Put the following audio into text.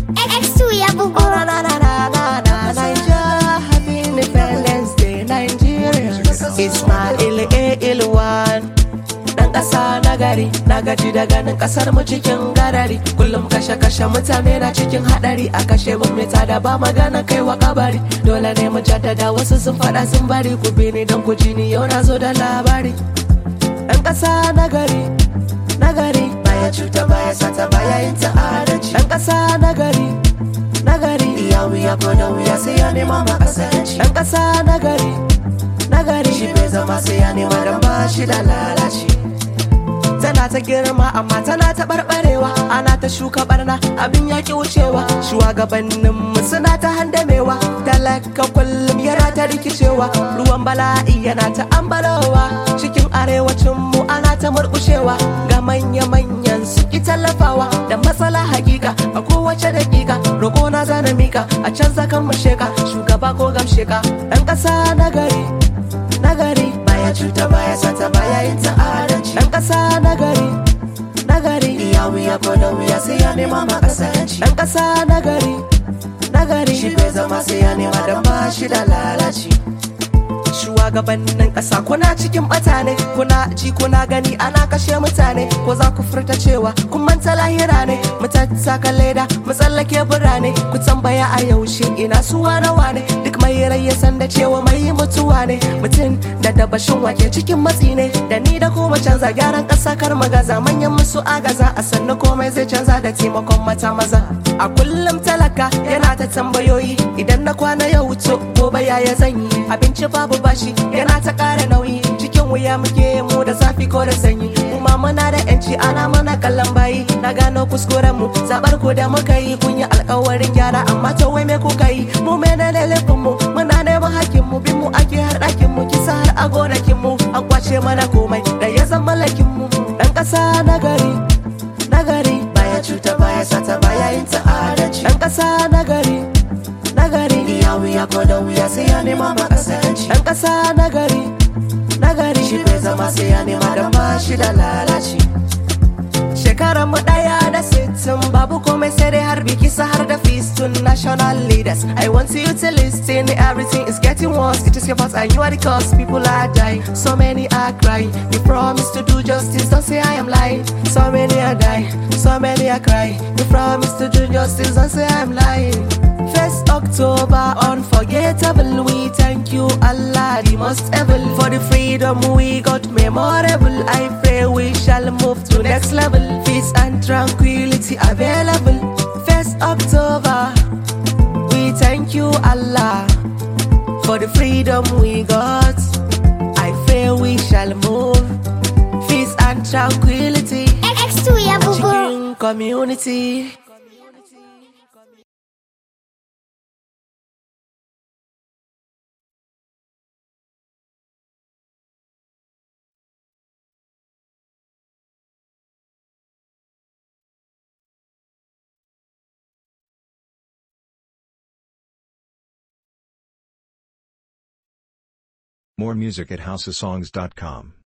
X2 ya bugu. Oh, na na na na na na Nigeria, happy Independence Day, Nigeria. Ismail A. Ilwan. Dan ƙasa na gari, na gaji da ganin ƙasar mu cikin garari. Kullum kashe-kashe mutane na cikin haɗari. A kashe gwamnati da ba magana kai wa kabari. Dole ne mu jaddada wasu sun faɗa sun bari. Ku bi ni don ku ji ni yau na zo da labari. Dan ƙasa na gari, na gari. Baya cuta baya sata baya yin ta'adanci. Dan ƙasa na gari, na gari. Iya wuya ko da wuya sai ya nema ma ƙasarci. Dan ƙasa na gari, na gari. Shi bai zama sai ya nema dan ba shi da lalaci. tana ta girma amma tana ta barbarewa ana ta shuka barna abin ya ki wucewa shugabanninmu suna ta handamewa talaka kullum yana ta rikicewa ruwan bala'i yana ta ambalowa cikin arewacinmu ana ta murkushewa ga manya-manyan su ki tallafawa da matsala hakika a kowace dakika roƙo na zana mika a canza kan mu sheka shugaba ko gamsheka ɗan ƙasa na gari nagari baya cuta baya sata baya yin ta'adanci dan kasa nagari nagari iya wuya ko da wuya sai ya nema ma kasanci dan kasa nagari nagari shi bai zama sai ya nema dan ba shi da lalaci shugabannin ƙasa kuna cikin bata ne kuna ji kuna gani ana kashe mutane ko za ku furta cewa kun manta lahira ne mu tattaka leda mu tsallake birane ku tambaya a yaushe ina suwa nawa ne duk mai rai ya san da cewa mai mutuwa ne mutum da dabashin wake cikin matsi ne da ni da kuma canza gyaran ƙasa kar magaza manyan musu agaza a sannu komai zai canza da taimakon mata maza a kullum talaka yana ta tambayoyi idan na kwana ya wuce gobe yaya zan yi abinci babu bashi yana ta ƙara nauyi cikin wuya muke mu da zafi ko da sanyi kuma muna da yanci ana mana kallon bayi na gano kuskuren mu zabar ku da muka yi kun yi alkawarin gyara amma to wai me kuka yi mu me ne laifin mu muna neman hakkin mu bin mu ake har ɗakin mu kisa har a gonakin mu an kwace mana komai da ya zama lakin mu dan ƙasa na gari na gari baya cuta baya sata baya yin ta'adanci dan ƙasa na gari na gari iya wuya ko da wuya sai ya nema ma kasanci dan ƙasa na gari na gari shi bai zama sai ya nema dan ba shi da lalaci shekarar mu daya da sittin babu komai sai dai har biki sa har da fistun national leaders i want you to listen everything is getting worse it is your fault and you are the cause people are dying so many are crying you promise to do justice don't say i am lying so many are dying so many are crying you promise to do justice don't say i am lying First October, unforgettable. We thank you, Allah, the most able, for the freedom we got memorable. I pray we shall move to next level. Peace and tranquility available. First October, we thank you, Allah, for the freedom we got. I pray we shall move. Peace and tranquility. X2 ya bugu. Chicken community. More music at houseofsongs.com.